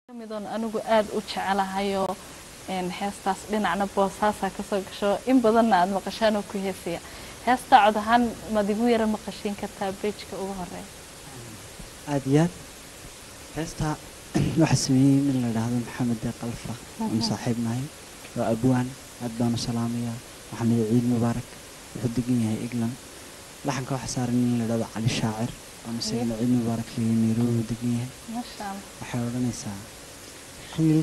midoon anigu aada u jecelahayoo heestaas dhinacna boosaasaa kasoo gasho in badanna aada maqashaan oo ku heesaya heestaa cod ahaan maad igu yara maqashiin kartaa beejka ugu horeeya aada iyo aad heestaa waxaa sameeyey nin la idhaahdo maxamed dee qalfa oonu saaxiib nahay waa abwaan aad baanu salaamayaa waxaan leeyahay ciid mubaarak wuxuu degan yahay england laxanka waxaa saaran nin la idhahdo cali shaacir oonu isagana ciid mubaarak leeyahay nairobi uu degan yahay maasha allah waxay odhanaysaa wiil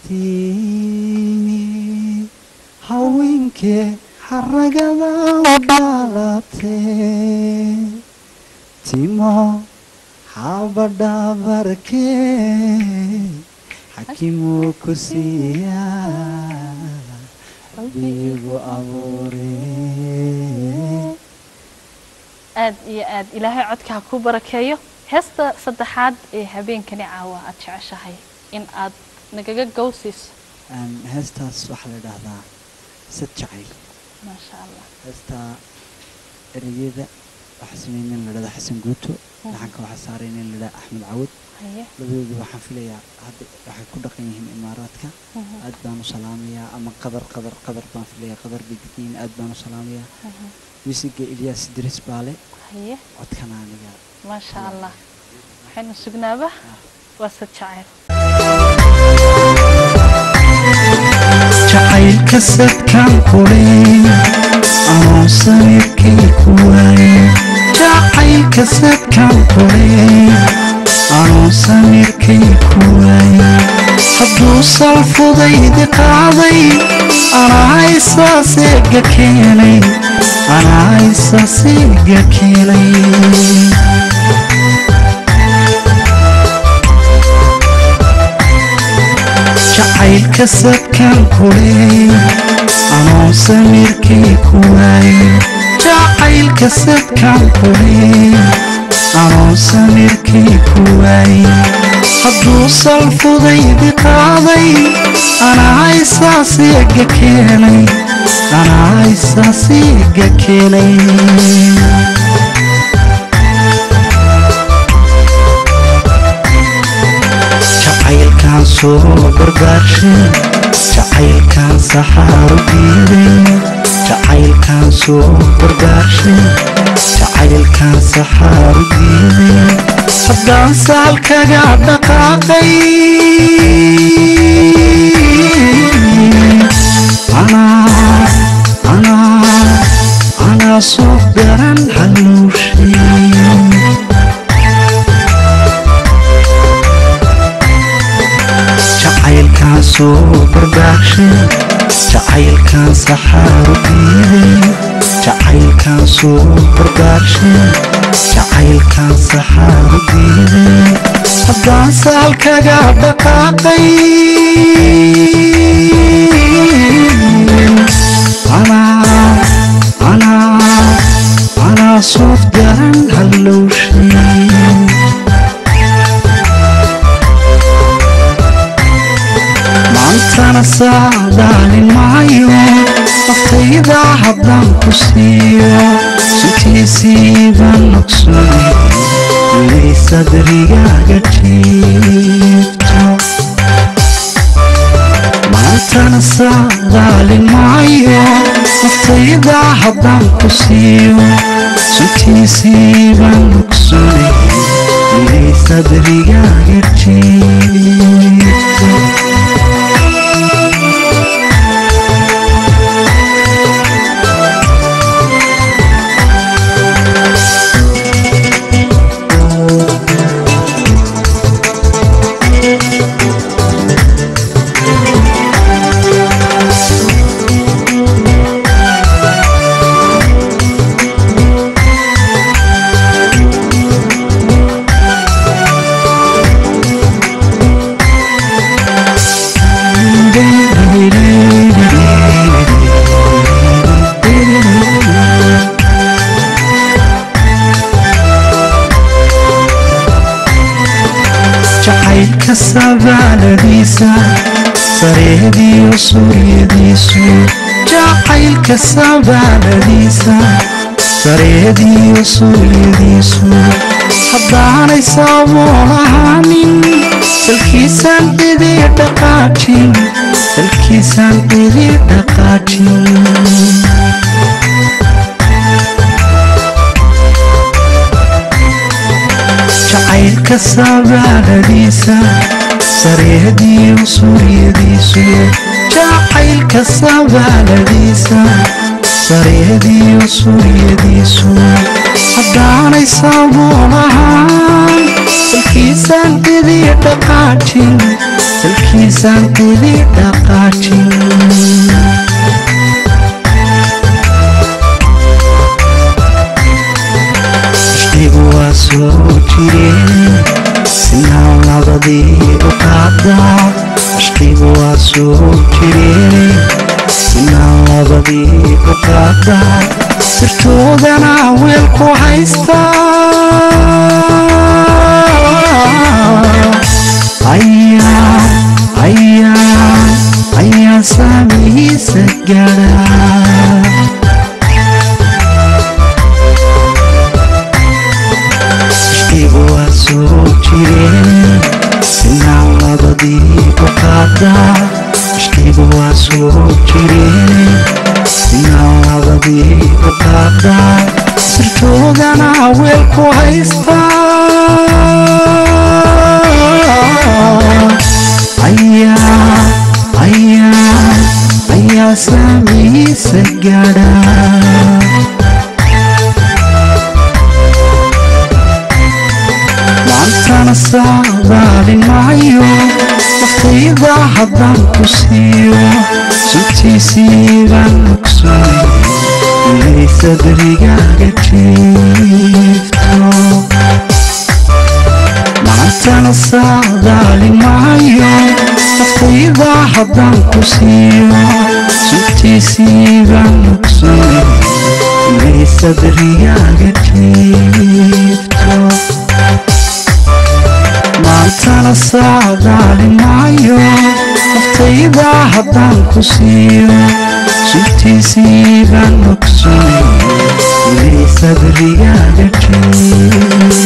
kastii haweenkee xaragada u dhaalatee timo xabadhabarkee xakimuu ku siiyaa rabbigu abuuree aad iyo aad ilaahay codka ha ku barakeeyo heesta saddexaad ee habeenkani caawa aad jeceshahay in aad nagaga gowsiiso Een, heestaas waxaa la idhaahdaa sad jacayl maasha allah heestaa ereyada waxaa sameeyey nin la idhahdo xasan guuto laxanka waxaa saaray nin la idhahdo axmed cawad haye labadoodu waxaan filayaa hadda waxay ku dhaqan yihiin imaaraadka aad baan u salaamayaa ama qadar qadar qadar baan filayaa qadar bay degan yihiin aad baan u salaamayaa wisiga ilyaas idris baale haye codkana aniga maasha allah waxaynu sugnaaba waa sad jacayl jacaylka sadkaan kuley anoo sawirkay ku waayey jacaylka sadkaan kuley anoo samirkay ku waayey hadduu salfudaydi qaaday anaa isaaseega keenay anaa isaaseega keenay jacaylka sadkaan kuley anoo samirkay ku waayey jacaylka sadkaan kuley anoo samirkay ku waayey hadduu salfudaydi qaaday anaa isaaseega keenay anaa isaaseega keenay jacaylkaan soo barbaarshay jacaylkaan saxaaru diiday jacaylkaan soo barbaarshay jacaylkaan saxaaru diiday haddaan saalkaga dhaqaaqay anaa anaa anaa soo garan halowshay jacaylkaan soo barbaarshay jacaylkaan saxaaru diiday jacaylkaan soo barbaarshay jacaylkaan saxaaru diiday haddaan saalkaga dhaqaaqay anaa anaa anaa soof garan hallowshay maantana saadaalin maayo naftayda haddaan ku siiyo suntiisiibaan nogsoonay inay sadrigaaga jiifto maantana saadaalin maayo naftayda haddaan ku siiyo suntiisiibaan nogsoonay inay sadrigaaga jiifto jacaylka sabaaladiisa sareediyo suryadiisu jacaylka sabaaladiisa sareediyo suryadiisu haddaanay saamoon ahaanin dalkiisaan cidi dhaqaajin dalkiisaan cidi dhaqaajin jacaylka sabaaladiisa sareediyo suryadiisu jacaylka sabaaladiisa sareediyo suryadiisu haddaanay sabool ahaan dalkiisaan cidi dhaqaajin dalkiisaan cidi dhaqaajin ashqigu waa soo jireen sinaan labadii u qaadaa ashqigu waa soo jireen sinaan labadii u qaadaa sirtoodana weelku haystaa ayaa ayaa ayaa saamihiisa gaadha ashqigu waa soo jireen sinaan labadii u qaadaa ashqigu waa soo jireen sinaan labadii u qaadaa sirtoodana weelku haystaa ayaa ayaa ayaa saamihiisa gaadha maantana saadaalin maayo naftayda haddaan ku siiyo suntiisiibaan ogsoonay inay sadrigaaga jiifto maantana saadaalin maayo naftayda haddaan ku siiyo suntiisiibaan ogsoonay inay sadrigaaga jiifto maantana saadaalin maayo naftayda haddaan ku siiyo suntiisiibaan ogsoonay inay sadrigaaga jiifto